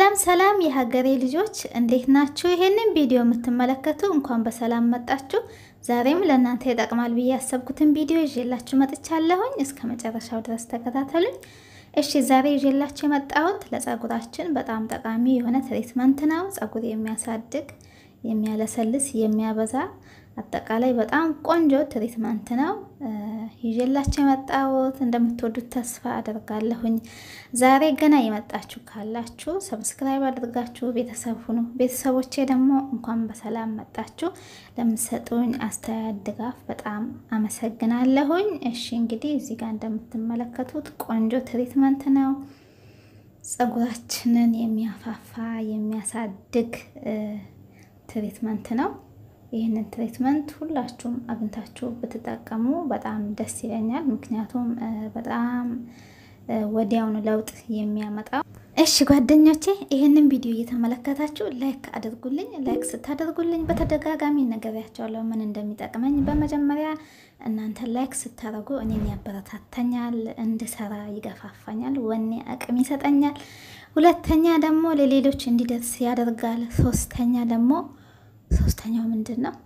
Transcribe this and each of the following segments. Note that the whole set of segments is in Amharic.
ሰላም ሰላም የሀገሬ ልጆች እንዴት ናችሁ? ይሄንን ቪዲዮ የምትመለከቱ እንኳን በሰላም መጣችሁ። ዛሬም ለእናንተ ይጠቅማል ብዬ ያሰብኩትን ቪዲዮ ይዤላችሁ መጥቻለሁኝ። እስከ መጨረሻው ድረስ ተከታተሉኝ። እሺ ዛሬ ይዤላችሁ የመጣሁት ለጸጉራችን በጣም ጠቃሚ የሆነ ትሪትመንት ነው። ጸጉር የሚያሳድግ የሚያለሰልስ፣ የሚያበዛ አጠቃላይ በጣም ቆንጆ ትሪትመንት ነው ይዤላችሁ የመጣሁት። እንደምትወዱት ተስፋ አደርጋለሁኝ። ዛሬ ገና የመጣችሁ ካላችሁ ሰብስክራይብ አድርጋችሁ ቤተሰብ ሁኑ። ቤተሰቦቼ ደግሞ እንኳን በሰላም መጣችሁ። ለምትሰጡኝ አስተያየት፣ ድጋፍ በጣም አመሰግናለሁኝ። እሺ እንግዲህ እዚህ ጋር እንደምትመለከቱት ቆንጆ ትሪትመንት ነው። ጸጉራችንን የሚያፋፋ የሚያሳድግ ትሪትመንት ነው። ይህንን ትሪትመንት ሁላችሁም አግኝታችሁ ብትጠቀሙ በጣም ደስ ይለኛል። ምክንያቱም በጣም ወዲያውኑ ለውጥ የሚያመጣው። እሺ ጓደኞቼ ይህንን ቪዲዮ እየተመለከታችሁ ላይክ አድርጉልኝ። ላይክ ስታደርጉልኝ በተደጋጋሚ ነግሬያቸዋለሁ ምን እንደሚጠቅመኝ። በመጀመሪያ እናንተ ላይክ ስታደርጉ እኔን ያበረታታኛል፣ እንድሰራ ይገፋፋኛል፣ ወኔ አቅም ይሰጠኛል። ሁለተኛ ደግሞ ለሌሎች እንዲደርስ ያደርጋል። ሶስተኛ ደግሞ ሶስተኛው ምንድን ነው?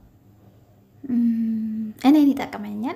እኔን ይጠቅመኛል።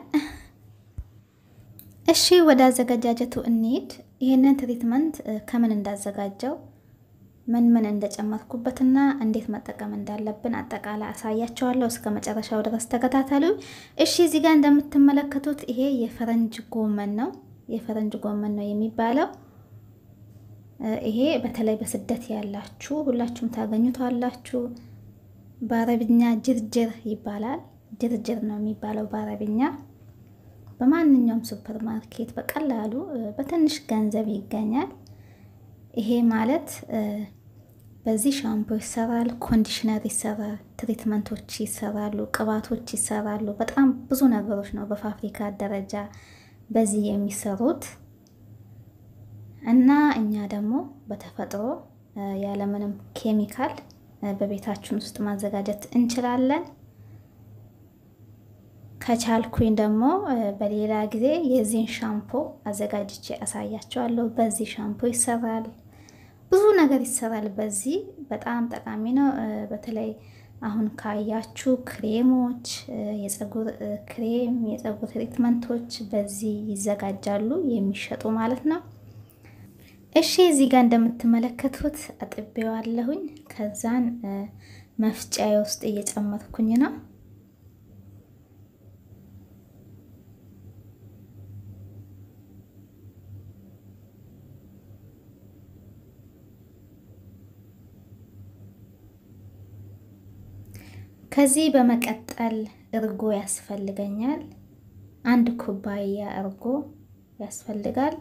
እሺ ወደ አዘገጃጀቱ እንሂድ። ይህንን ትሪትመንት ከምን እንዳዘጋጀው ምን ምን እንደጨመርኩበትና እንዴት መጠቀም እንዳለብን አጠቃላይ አሳያቸዋለሁ። እስከ መጨረሻው ድረስ ተከታተሉ። እሺ እዚህ ጋር እንደምትመለከቱት ይሄ የፈረንጅ ጎመን ነው። የፈረንጅ ጎመን ነው የሚባለው። ይሄ በተለይ በስደት ያላችሁ ሁላችሁም ታገኙታላችሁ። በአረብኛ ጅርጅር ይባላል። ጅርጅር ነው የሚባለው በአረብኛ። በማንኛውም ሱፐር ማርኬት በቀላሉ በትንሽ ገንዘብ ይገኛል። ይሄ ማለት በዚህ ሻምፖ ይሰራል፣ ኮንዲሽነር ይሰራል፣ ትሪትመንቶች ይሰራሉ፣ ቅባቶች ይሰራሉ። በጣም ብዙ ነገሮች ነው በፋብሪካ ደረጃ በዚህ የሚሰሩት እና እኛ ደግሞ በተፈጥሮ ያለምንም ኬሚካል በቤታችን ውስጥ ማዘጋጀት እንችላለን። ከቻልኩኝ ደግሞ በሌላ ጊዜ የዚህን ሻምፖ አዘጋጅቼ አሳያቸዋለሁ። በዚህ ሻምፖ ይሰራል፣ ብዙ ነገር ይሰራል። በዚህ በጣም ጠቃሚ ነው። በተለይ አሁን ካያችሁ ክሬሞች፣ የፀጉር ክሬም፣ የፀጉር ትሪትመንቶች በዚህ ይዘጋጃሉ የሚሸጡ ማለት ነው። እሺ እዚህ ጋር እንደምትመለከቱት አጥቤዋለሁኝ። ከዛን መፍጫዬ ውስጥ እየጨመርኩኝ ነው። ከዚህ በመቀጠል እርጎ ያስፈልገኛል። አንድ ኩባያ እርጎ ያስፈልጋል።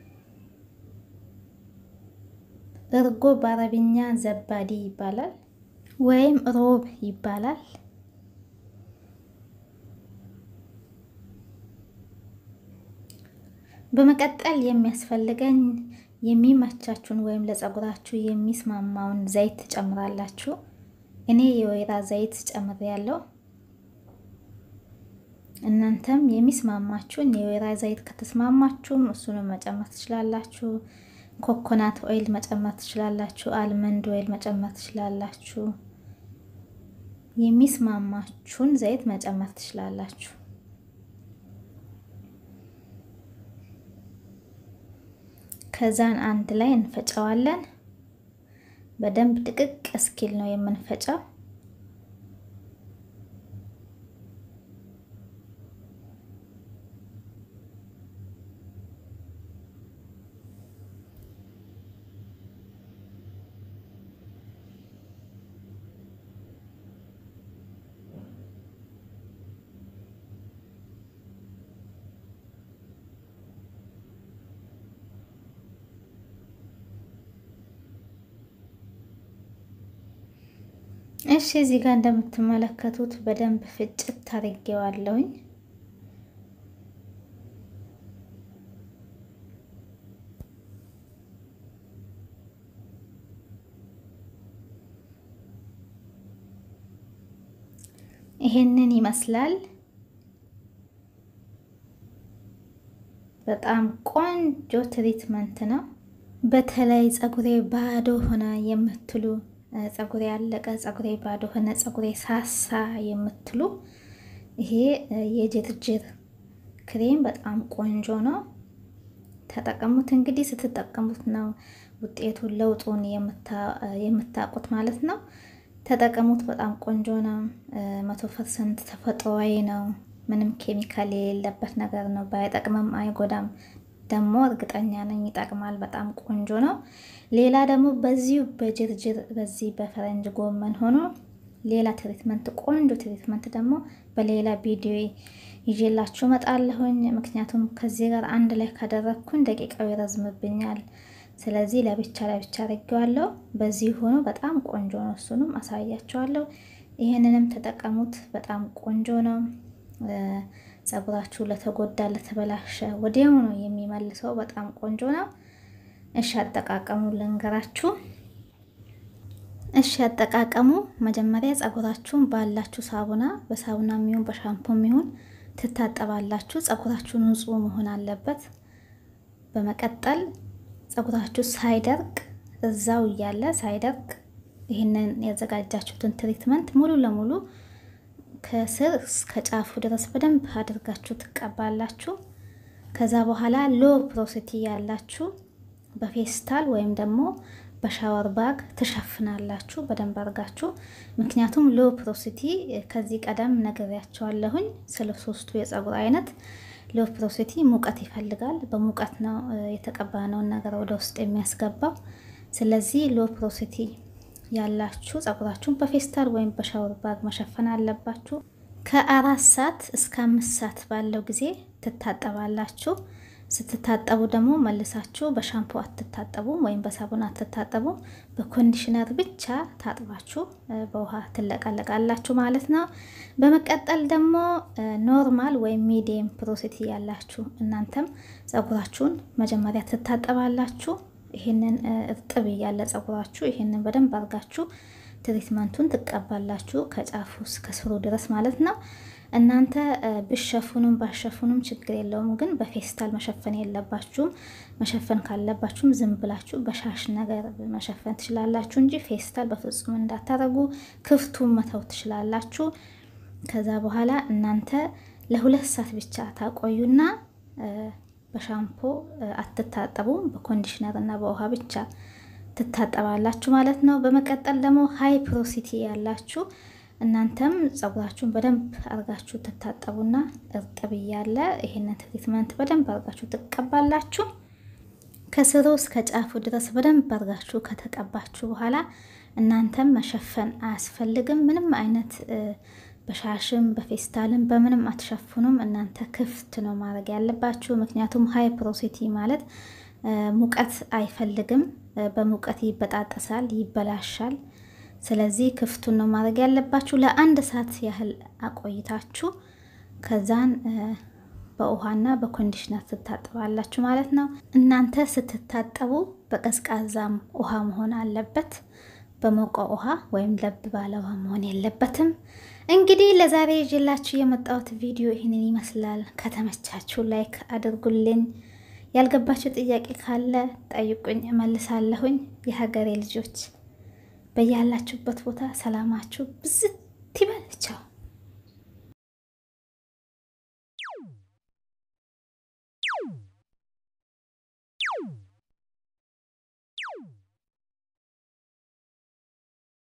እርጎ በአረብኛ ዘባዲ ይባላል ወይም ሮብ ይባላል። በመቀጠል የሚያስፈልገኝ የሚመቻችሁን ወይም ለፀጉራችሁ የሚስማማውን ዘይት ትጨምራላችሁ። እኔ የወይራ ዘይት ጨምሬያለሁ። እናንተም የሚስማማችሁን የወይራ ዘይት ከተስማማችሁም እሱንም መጨመር ትችላላችሁ። ኮኮናት ኦይል መጨመር ትችላላችሁ። አልመንድ ኦይል መጨመር ትችላላችሁ። የሚስማማችሁን ዘይት መጨመር ትችላላችሁ። ከዛን አንድ ላይ እንፈጨዋለን። በደንብ ድቅቅ እስኪል ነው የምንፈጨው። እሺ እዚህ ጋር እንደምትመለከቱት በደንብ ፍጭት ታርጌዋለሁኝ። ይሄንን ይመስላል። በጣም ቆንጆ ትሪትመንት ነው። በተለይ ፀጉሬ ባዶ ሆነ የምትሉ ፀጉሬ ያለቀ፣ ፀጉሬ ባዶ ሆነ፣ ፀጉሬ ሳሳ የምትሉ ይሄ የጅርጅር ክሬም በጣም ቆንጆ ነው። ተጠቀሙት። እንግዲህ ስትጠቀሙት ነው ውጤቱን ለውጡን የምታውቁት ማለት ነው። ተጠቀሙት። በጣም ቆንጆ ነው። መቶ ፐርሰንት ተፈጥሯዊ ነው። ምንም ኬሚካል የሌለበት ነገር ነው። ባይጠቅምም አይጎዳም። ደግሞ እርግጠኛ ነኝ ይጠቅማል። በጣም ቆንጆ ነው። ሌላ ደግሞ በዚሁ በጅርጅር በዚህ በፈረንጅ ጎመን ሆኖ ሌላ ትሪትመንት ቆንጆ ትሪትመንት ደግሞ በሌላ ቪዲዮ ይዤላችሁ መጣለሁኝ። ምክንያቱም ከዚህ ጋር አንድ ላይ ካደረግኩኝ ደቂቃው ይረዝምብኛል። ስለዚህ ለብቻ ለብቻ አድርጌዋለሁ። በዚህ ሆኖ በጣም ቆንጆ ነው። እሱንም አሳያችኋለሁ። ይህንንም ተጠቀሙት። በጣም ቆንጆ ነው። ፀጉራችሁ ለተጎዳ ለተበላሸ ወዲያው ነው የሚመልሰው። በጣም ቆንጆ ነው። እሺ አጠቃቀሙ ልንገራችሁ። እሺ አጠቃቀሙ መጀመሪያ ፀጉራችሁን ባላችሁ ሳቡና በሳቡና የሚሆን በሻምፖ የሚሆን ትታጠባላችሁ። ፀጉራችሁ ንጹህ መሆን አለበት። በመቀጠል ፀጉራችሁ ሳይደርቅ እዛው እያለ ሳይደርቅ ይህንን ያዘጋጃችሁትን ትሪትመንት ሙሉ ለሙሉ ከስር እስከ ጫፉ ድረስ በደንብ አድርጋችሁ ትቀባላችሁ። ከዛ በኋላ ሎ ፕሮሲቲ ያላችሁ በፌስታል ወይም ደግሞ በሻወር ባግ ትሸፍናላችሁ በደንብ አድርጋችሁ። ምክንያቱም ሎ ፕሮሲቲ ከዚህ ቀደም ነግሬያቸዋለሁኝ ስለ ሶስቱ የፀጉር አይነት ሎ ፕሮሲቲ ሙቀት ይፈልጋል። በሙቀት ነው የተቀባነውን ነገር ወደ ውስጥ የሚያስገባው። ስለዚህ ሎ ፕሮሲቲ ያላችሁ ፀጉራችሁን በፌስታል ወይም በሻወር ባግ መሸፈን አለባችሁ። ከአራት ሰዓት እስከ አምስት ሰዓት ባለው ጊዜ ትታጠባላችሁ። ስትታጠቡ ደግሞ መልሳችሁ በሻምፖ አትታጠቡም ወይም በሳቡን አትታጠቡም። በኮንዲሽነር ብቻ ታጥባችሁ በውሃ ትለቀለቃላችሁ ማለት ነው። በመቀጠል ደግሞ ኖርማል ወይም ሚዲየም ፕሮሲቲ ያላችሁ እናንተም ፀጉራችሁን መጀመሪያ ትታጠባላችሁ። ይህንን እርጥብ እያለ ፀጉራችሁ ይህንን በደንብ አድርጋችሁ ትሪትመንቱን ትቀባላችሁ ከጫፉ እስከ ስሩ ድረስ ማለት ነው። እናንተ ብሸፉንም ባሸፉንም ችግር የለውም፣ ግን በፌስታል መሸፈን የለባችሁም። መሸፈን ካለባችሁም ዝም ብላችሁ በሻሽ ነገር መሸፈን ትችላላችሁ እንጂ ፌስታል በፍጹም እንዳታረጉ፣ ክፍቱን መተው ትችላላችሁ። ከዛ በኋላ እናንተ ለሁለት ሰዓት ብቻ ታቆዩና በሻምፖ አትታጠቡም። በኮንዲሽነር እና በውሃ ብቻ ትታጠባላችሁ ማለት ነው። በመቀጠል ደግሞ ሀይ ፕሮሲቲ ያላችሁ እናንተም ፀጉራችሁን በደንብ አርጋችሁ ትታጠቡና እርጥብ እያለ ይሄንን ትሪትመንት በደንብ አርጋችሁ ትቀባላችሁ። ከስሩ እስከ ጫፉ ድረስ በደንብ አርጋችሁ ከተቀባችሁ በኋላ እናንተም መሸፈን አያስፈልግም። ምንም አይነት በሻሽም በፌስታልም በምንም አትሸፍኑም። እናንተ ክፍት ነው ማድረግ ያለባችሁ። ምክንያቱም ሀይ ፕሮሲቲ ማለት ሙቀት አይፈልግም። በሙቀት ይበጣጠሳል፣ ይበላሻል። ስለዚህ ክፍቱን ነው ማድረግ ያለባችሁ። ለአንድ ሰዓት ያህል አቆይታችሁ ከዛን በውሃና በኮንዲሽነር ትታጠባላችሁ ማለት ነው። እናንተ ስትታጠቡ በቀዝቃዛም ውሃ መሆን አለበት። በሞቀ ውሃ ወይም ለብ ባለ ውሃ መሆን የለበትም። እንግዲህ ለዛሬ ይዤላችሁ የመጣሁት ቪዲዮ ይህንን ይመስላል። ከተመቻችሁ ላይክ አድርጉልኝ። ያልገባችሁ ጥያቄ ካለ ጠይቁኝ፣ እመልሳለሁኝ። የሀገሬ ልጆች በያላችሁበት ቦታ ሰላማችሁ ብዝት